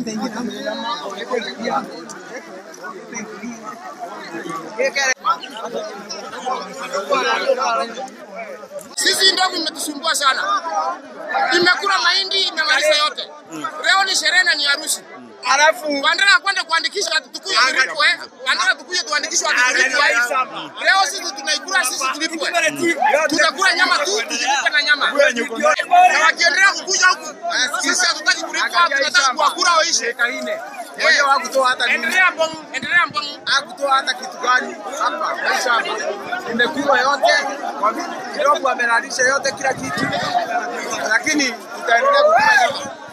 Sisi ndogo imetusumbua sana, imekula mahindi imemaliza yote. Leo ni sherehe na ni harusi, Alafu wanataka kwenda kuandikisha watu tukuje tulipwe, wanataka tukuje tuandikishwe watu tulipwe. Leo sisi tunaikula sisi tulipwe, tunakula nyama tu tujilipe na nyama, na wakiendelea kukuja huku sisi hatutaki kulipwa, tunataka kuwakula waishe. Mwenye hakutoa hata nini. Endelea mbongo, endelea mbongo. hakutoa hata kitu gani hapa maisha hapa imekula yote kwa kidogo amelalisha yote kila kitu lakini tutaendelea kukula nyama